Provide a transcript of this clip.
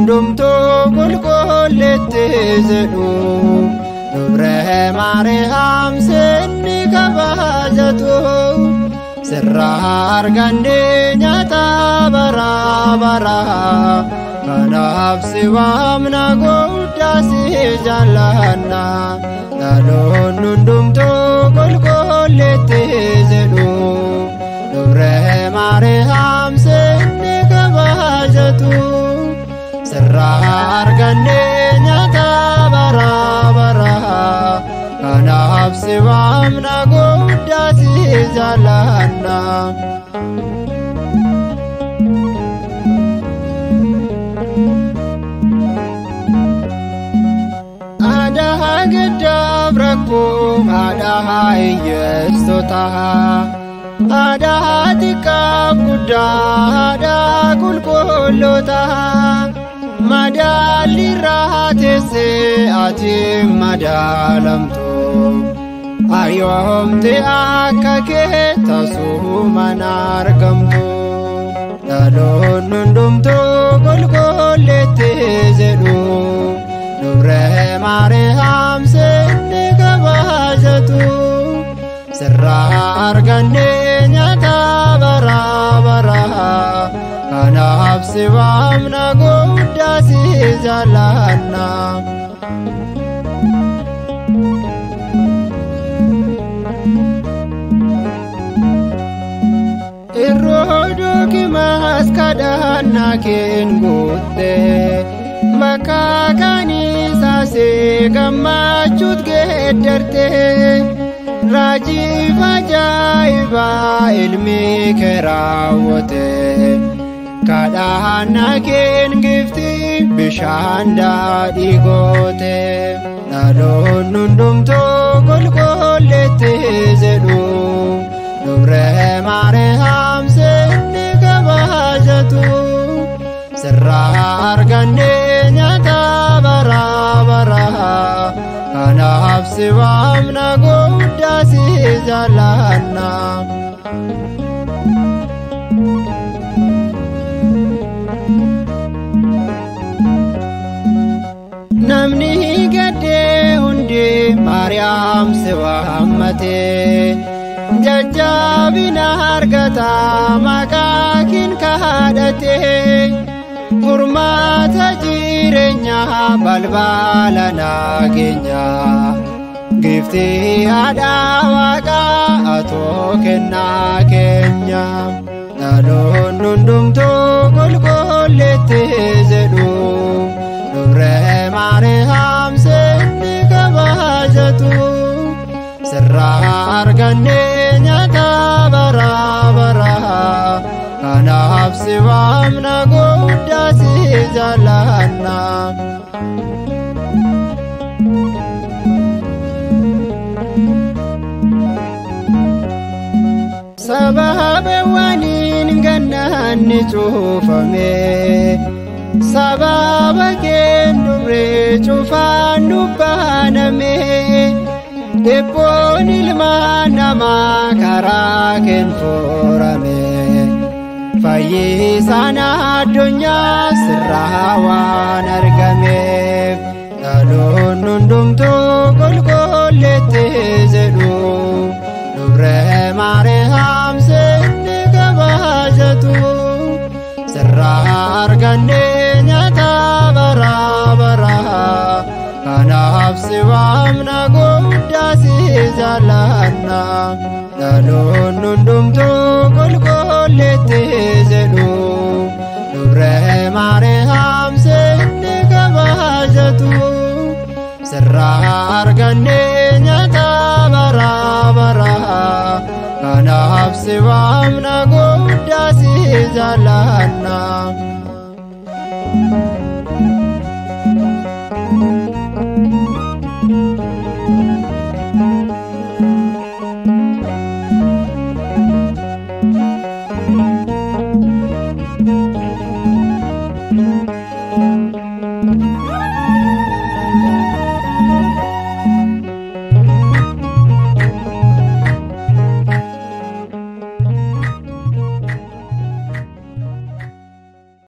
hundumtuu qulqulleetti jedhu dubree maariyaam sinni kabajatu sirra argannee nyaata bara bara kanaaf si waamna guddaa si jaallanna dhaloon hundumtuu qulqulleetti jedhu dubree maariyaam sinni kabajatu sirra argannee nyaata bara bara kanaaf si waamna guddaa si jaallanna. Aadaa gaddaaf rakkoo haadhaa hiyyeessota aadaa xiqqaaf guddaa aadaa qulqulloota madaalli irraa teessee ati madaalamtu ayyoomte akka kee tasuuman argamtu dhaloon hundumtuu qulqulleetti jedhu dubree maariyaam sinni kabajatu sirra argannee nyaata bara bara kanaaf si waamna guddaa si jaallanna. Irroo dookimaas kadhannaa keen guuttee bakka kaniisaasee gammachuut geeddartee raajiif ajaa'ibaa ilmi kee raawwatee kadhannaa keen gifti bishaan daadhii gootee dhaloon hundumtuu qulqulleetti jedhu dubree maariyaam sinni kabajatu sirra argannee nyaata bara bara kanaaf si waamna guddaa si jaallanna. Namni gaddee hundi Maariyaam si waammatee jajjabina argata maqaa kin kadhatee furmaata jireenyaa balbala nageenyaa giftii haadha waaqaa atoo kennaa keenya dhaloon hundumtuu qulqulleetti jedhu dubree maariyaam sinni kabajatu sirra argannee nyaata bara bara kanaaf si waamna guddaa si jaallanna. Sababa waliin gannaanni cuufame sababa keen dubree cufaan dubbaname dhibboon ilma namaa karaa keen furame fayyisaan addunyaa sirraa waan argameef dhaloon hundumtuu qulqulleetti jedhu dubree maariyaam sinni kabajatu sirra argannee nyaata bara bara kanaaf si waamna guddaa si jaallanna dhaloon hundumtuu qulqulleetti jedhu dubree maariyaam sinni kabajatu sirra argannee nyaata bara bara kanaaf si waamna guddaa si jaallanna.